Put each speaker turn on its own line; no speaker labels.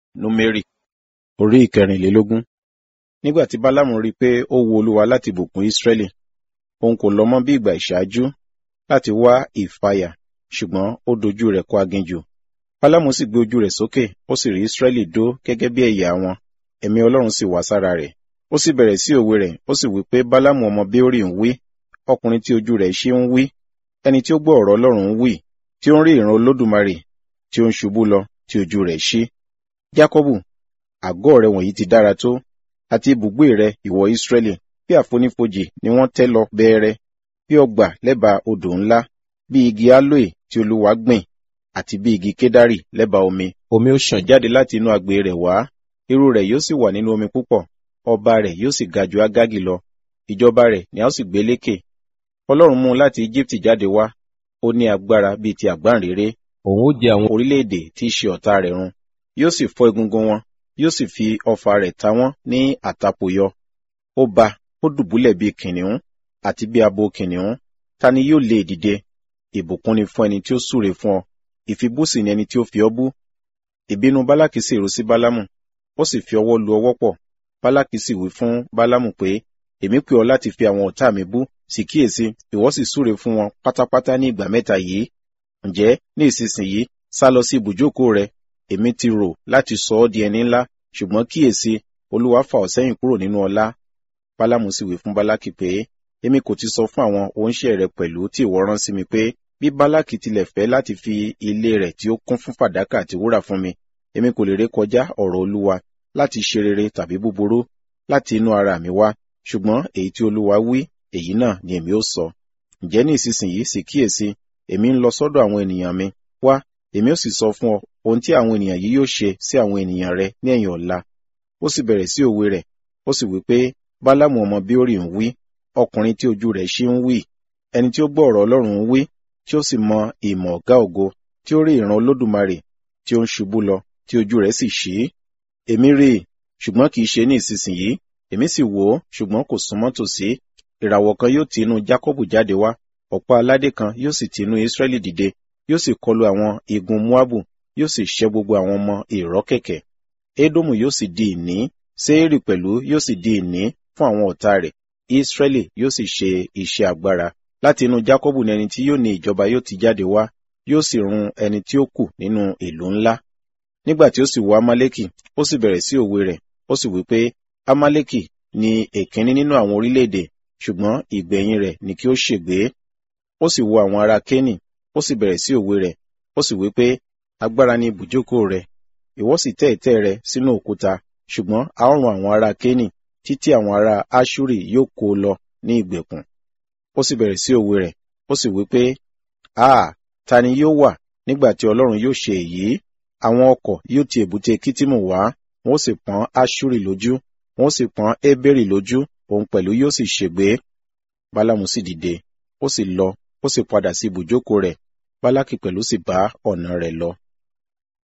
Númérì orí ìkẹrìnlélógún. Nígbà tí Bálámù rí i pé ó wu Olúwa láti bùkún Ísírẹ́lì, òun kò lọ mọ́ bí ìgbà ìṣáájú láti wá ìfàyà, ṣùgbọ́n ó dojú rẹ̀ kọ aginjù. Bálámù sì gbé ojú rẹ̀ sókè, ó sì rí Ísírẹ́lì dó gẹ́gẹ́ bí ẹ̀yà wọn, ẹ̀mí Ọlọ́run sì wá sára rẹ̀. Ó sì bẹ̀rẹ̀ sí òwe rẹ̀, ó sì wí pé Bálámù ọmọ Béórì ń wí, ọkùnrin tí ojú rẹ̀ ṣí ń wí, ẹni tí ó gbọ́ ọ̀rọ̀ Ọlọ́run ń wí, tí ó ń rí ìran Olódùmarè, tí ó ń ṣubú lọ, tí ojú rẹ̀ ṣí. Jákọ́bù, àgọ́ rẹ wọ̀nyí ti dára tó, àti ibùgbé rẹ, ìwọ Ísírẹ́lì, bí àfonífojì ni wọ́n tẹ́ lọ bẹ́ẹ̀rẹ́, bí ọgbà lẹ́bàá odò ńlá, bí igi aloe tí Olúwa gbìn, àti bí igi kédárì lẹ́bàá omi. Omi ó ṣàn jáde láti inú agbè rẹ̀ wá, irú rẹ̀ yóò sì wà nínú omi púpọ̀, ọba rẹ̀ yóò sì ga ju Ágágì lọ, ìjọba rẹ̀ ni a ó sì gbé lékè. Ọlọ́run mú un láti Íjíbítì jáde wá, ó ní agbára bíi ti àgbáǹréré.
Òun ó jẹ àwọn
Orílẹ̀-èdè tí í ṣe ọ̀tá rẹ̀ run, yóò sì fọ́ egungun wọn, yóò sì fi ọfà rẹ̀ ta wọ́n ní àtàpò yọ. Ó ba, ó dùbúlẹ̀ bíi kìnìún, àti bí abo kìnìún, ta ni yóò lè dìde? Ìbùkún ni fún ẹni tí ó súre fún ọ, ìfibú sì ni ẹni tí ó fi ọ́ bú. Ìbínú Bálákì sì rú sí Bálámù, ó sì fi ọwọ́ lu ọwọ́ pọ̀. Bálákì sì wí fún Bálámù pé, èmi pè ọ́ láti fi àwọn ọ̀tá mi bú, sì kíyèsí, ìwọ sì súre fún wọn pátápátá ní ìgbà mẹ́ta yìí. Ǹjẹ́ ní ìsinsìnyí, sá lọ sí ibùjókòó rẹ, èmi ti rò láti sọ ọ́ di ẹni ńlá, ṣùgbọ́n kíyèsí, Olúwa fà ọ́ sẹ́yìn kúrò nínú ọlá. Bálámù sì wí fún Bálákì pé, èmi kò ti sọ fún àwọn oníṣẹ́ rẹ pẹ̀lú tí ìwọ rán sí mi pé, bí Bálákì tilẹ̀ fẹ́ láti fi ilé rẹ̀ tí ó kún fún fàdákà àti wúrà fún mi, èmi kò lè ré kọjá ọ̀rọ̀ Olúwa láti ṣe rere tàbí búburú láti inú ara mi wá, ṣùgbọ́n èyí tí Olúwa wí, èyí náà ni èmi ó sọ. Ǹjẹ́ ní ìsinsìnyí sì kíyèsí, èmi ń lọ sọ́dọ̀ àwọn ènìyàn mi, wá, èmi ó sì sọ fún ọ ohun tí àwọn ènìyàn yìí yóò ṣe sí àwọn ènìyàn rẹ ní ẹ̀yìn ọ̀la. Ó sì bẹ̀rẹ̀ sí òwe rẹ̀, ó sì wí pé, Bálámù ọmọ Béórì ń wí, ọkùnrin tí ojú rẹ̀ ṣí ń wí, ẹni tí ó gbọ́ ọ̀rọ̀ Ọlọ́run ń wí, tí ó sì mọ ìmọ̀ ọ̀gá ògo, tí ó rí ìran Olódùmarè, tí ó ń ṣubú lọ, tí ojú rẹ̀ sì ṣí. Èmi rí i, ṣùgbọ́n kì í ṣe ní ìsinsìnyí, èmi sì wò ó, ṣùgbọ́n kò súnmọ́ tòsí. Ìràwọ̀ kan yóò ti inú Jákọ́bù jáde wá, ọ̀pá aládé kan yóò sì ti inú Ísírẹ́lì dìde, yóò sì kọlu àwọn igun Móábù, yóò sì ṣẹ́ gbogbo àwọn ọmọ ìrọ́ kẹ̀kẹ́. Édómù yóò sì di ìní, Séírì pẹ̀lú yóò sì di ìní fún àwọn ọ̀tá rẹ̀. Ísírẹ́lì yóò sì ṣe iṣẹ́ agbára. Láti inú Jákọ́bù ni ẹni tí yóò ní ìjọba yóò ti jáde wá, yóò sì run ẹni tí ó kù nínú ìlú ńlá. Nígbà tí ó sì wo Amálékì, ó sì bẹ̀rẹ̀ sí òwe rẹ̀, ó sì wí pé, Amálékì ni èkínní nínú àwọn orílẹ̀-èdè, ṣùgbọ́n ìgbẹ̀yìn rẹ̀ ni kí ó ṣègbé. Ó sì wo àwọn ará Kénì, ó sì bẹ̀rẹ̀ sí òwe rẹ̀, ó sì wí pé, agbára ni ibùjókòó rẹ̀, ìwọ sì tẹ́ ìtẹ́ rẹ sínú òkúta, ṣùgbọ́n a ó run àwọn ará Kénì, títí àwọn ará Áṣúrì yóò kó o lọ ní ìgbèkùn. Ó sì bẹ̀rẹ̀ sí òwe rẹ̀, ó sì wí pé, Áà, ta ni yóò wà nígbà tí Ọlọ́run yóò ṣe èyí? Àwọn ọkọ̀ yóò ti èbúté Kítìmù wá, wọn ó sì pọ́n Áṣúrì lójú, wọn ó sì pọ́n Ébérì lójú, òun pẹ̀lú yóò sì ṣègbé. Bálámù sì dìde, ó sì lọ, ó sì padà sí ibùjókòó rẹ̀, Bálákì pẹ̀lú sì bá ọ̀nà rẹ̀ lọ.